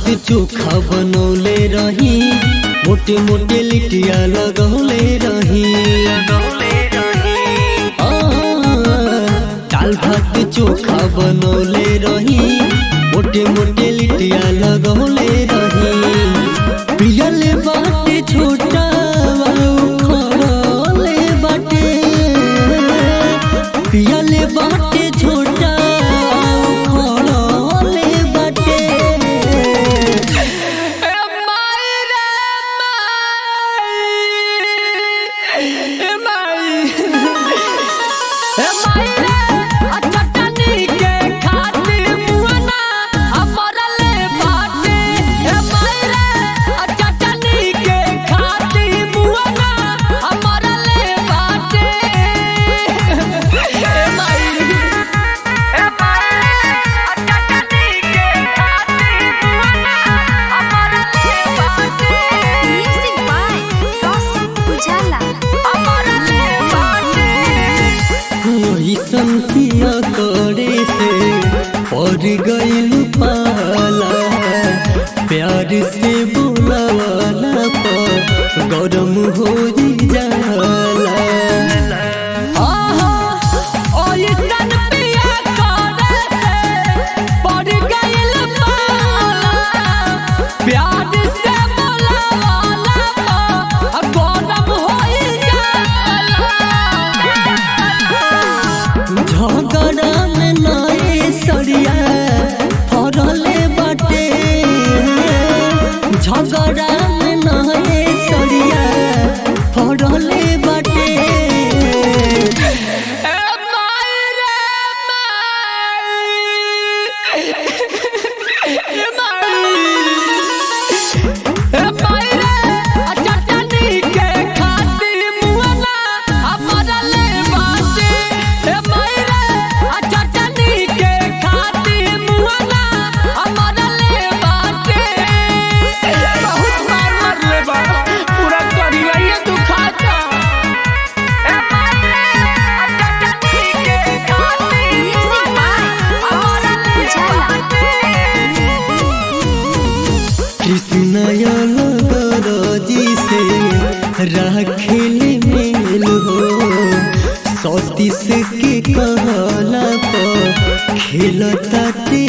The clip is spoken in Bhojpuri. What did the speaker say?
चोखा बनौले रही मोटे मोटे लिटिया लगौले रही आ, दाल भात चोखा बनौले रही मोटे मोटे लिटिया लगौले रही पियले बाटे छोटा खड़ले बाटे पियले बाटे छोटा खड़ले बाटे Music by Gossip Ujala. ऐसन किया करे से पड़ गईल पाला प्यार से बोलावाला पर गरम हो जाला झगड़ा में नए सरिया फरले बाटे झगड़ा में नए सरिया फरले बाटे Music by Gossip Ujala. कृष्णजी से राखेल मेल हो सतीश के कहला पर खेलता ते